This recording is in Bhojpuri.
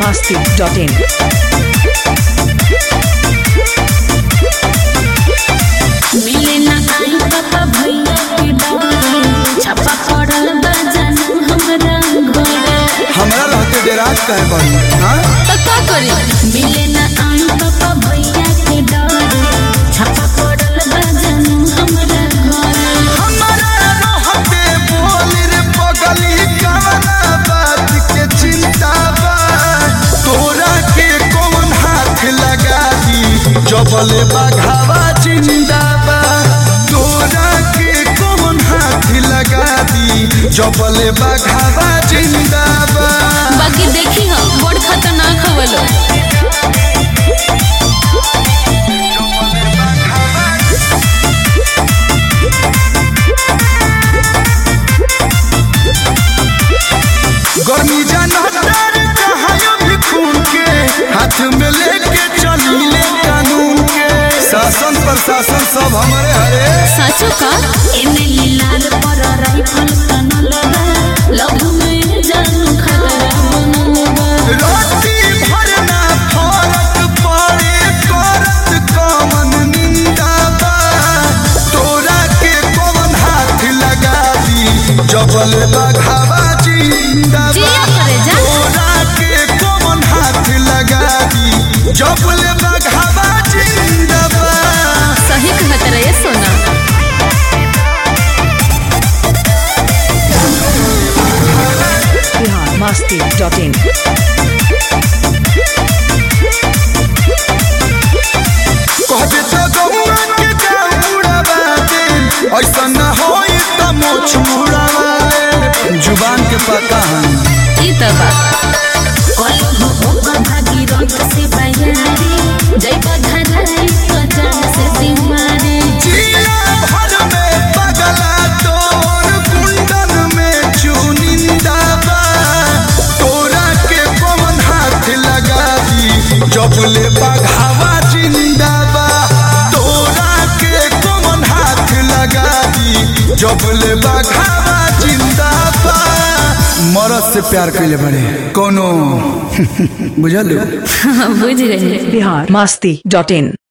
masti.in. मिले ना आई पापा भैया के डर छापा पड़ल बा जानू हमरा घरे हमरा रहते डेराज कहे बड़ी हाँ तो का करी मिले ना आई पापा भैया के डर छापा पड़ल बा जानू हमरा घरे हमरा रहते बोल रे पगली कवना बात के चिंता बा तोरा के कौन हाथ लगा दी जबले बघावा जिंदा बा तोरा के कौन हाथ लगा दी जबले बघावा जिंदा बा बाकी देखी हम बड़ खतरनाक हवलो गर्मी जनतर कहायो भी खून के हाथ में लेके चलीले कानून के शासन प्रशासन सब हमारे हरे साचो का एने लीलार पर राइफल तनल बा लव में जानू खतरा बनल बा रोटी भरना फरक पड़े करत कमन निंदा बा तोरा के कौन हाथ लगा दी जबल बघावा जिंदा बा जिया करे जा। तोरा के कौन हाथ लगा दी जबल बघावा जिंदा बा सही कहत रहे सोना Bihar masti.in. कहबे तो गौआ के जाऊड़ाबा दे ऐसा न होई त मोछ मुड़ावा दे जुबान के पता है ई त बा कल हो ओबा भागी रंग से बयारी जय बधराई तो जान से दीवारी जिला भर में पगला तोर कुंडन में चुनिंदा बा तोरा के पवन हाथ लगा दी जबले बघावा जिंदा बा तोरा के पवन हाथ लगा दी जबले बघावा जिंदा बा मरद से प्यार कैले बड़े कोनो बुझल बुझ गई Bihar masti.in.